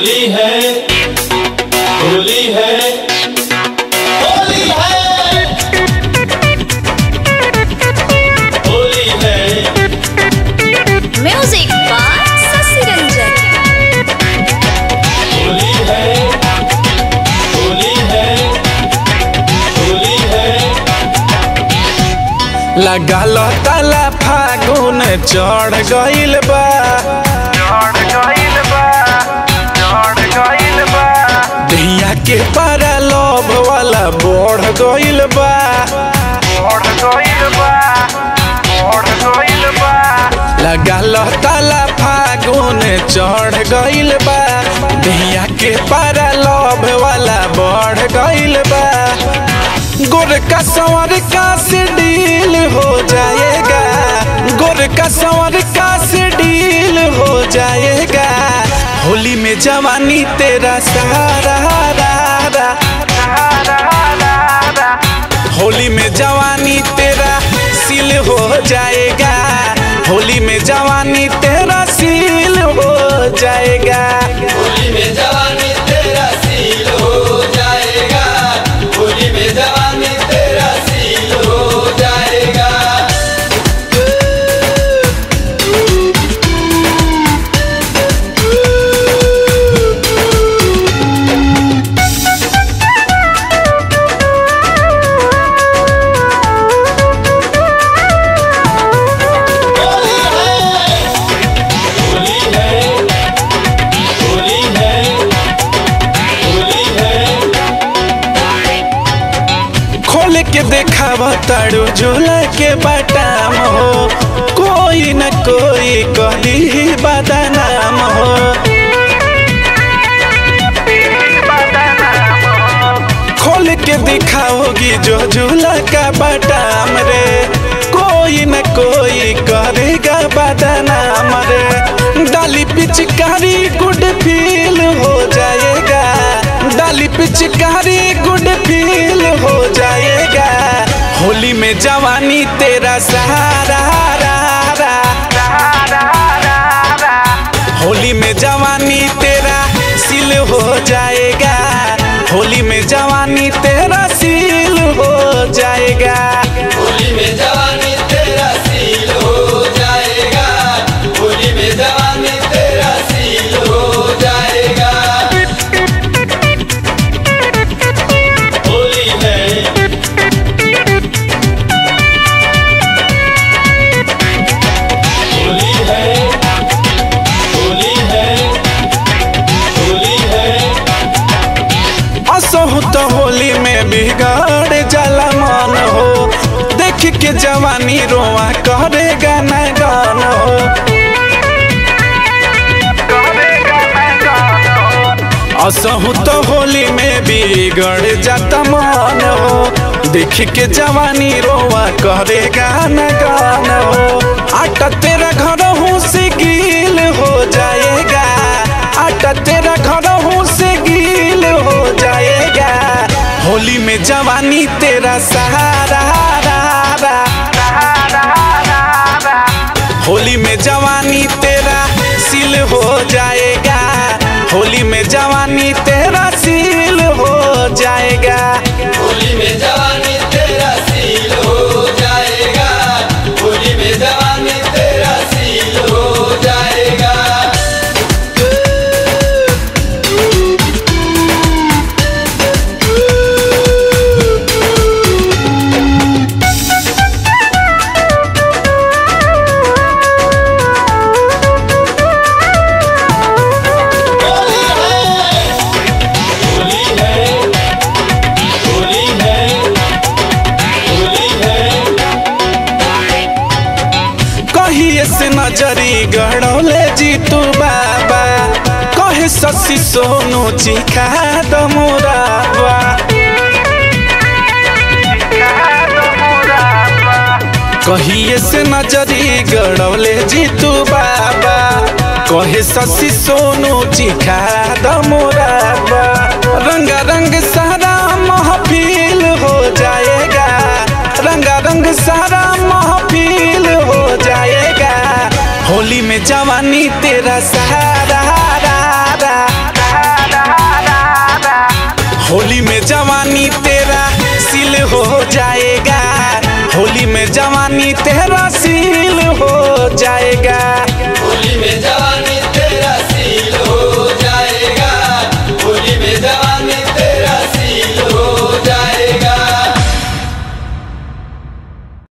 होली है होली है होली है होली है म्यूजिक बाय शशि रंजन होली है होली है होली है लगल ताला फागुन चढ़ गइल बा दहिया के पारा लोभ वाला बढ़ गइल बा लगल ताला फागुन चढ़ गइल बा दहिया के पारा लोभ वाला बढ़ गइल बा गोर का संवर का से डील हो जाएगा गोर का संवर का से डील हो जाएगा होली में जवानी तेरा सहारा रा, रा। होली में जवानी तेरा सील हो जाएगा होली में जवानी तेरा सील हो जाएगा होली में जवानी तेरा सील हो जाएगा होली में जवानी तेरा सील हो जाएगा होली है होली है होली है होली है खोल के देखाव तारू झूला के बाटाम हो कोई न कोई कली बदनाम हो खोल के दिखाओगी जो झूला का बाटाम रे कोई न कोई करेगा बदनाम रे डाली पिचकारी गुड फील हो जाएगा डाली पिचकारी गुड फील हो जाएगा होली में जवानी तेरा सहारा रा, रा। होली में जवानी तेरा सील हो जाएगा होली में जवानी तेरा सील हो जाएगा होली में जवानी तेरा सील हो जाएगा होली में जवानी तेरा सील हो जाएगा होली है होली है होली है होली है असहु तो होली में बिगड़ जाला मन हो देख के जवानी रोआ करेगा न गान हो असहु तो होली में बिगड़ जाता मन हो देख के जवानी रोआ करेगा न गान हो आटा तेरा घर हूँ से गील हो जाएगा आटा तेरा घर हूँ से गील हो जाएगा होली में जवानी तेरा सहारा रा, रा। होली में जवानी तेरा सील हो जाएगा होली में जवानी तेरा सील हो जाएगा होली में जवानी तेरा सील हो जाएगा होली में जवानी तेरा सील हो जाएगा होली है होली है होली है होली है कहिए से नजरी गड़ौले जीतू बाबा कहे शशि सोनू चिखा दो मोराबा कहिए से नजरी गड़ौले जीतू बाबा कहे शशि सोनू चिखा दो मोराबा रंगा रंग सारा महफिल हो जाएगा रंगा रंग सारा महफिल हो जाएगा होली में जवानी तेरा सहारा रा, रा, रा। होली में जवानी तेरा सिल हो जाएगा होली में जवानी तेरा सिल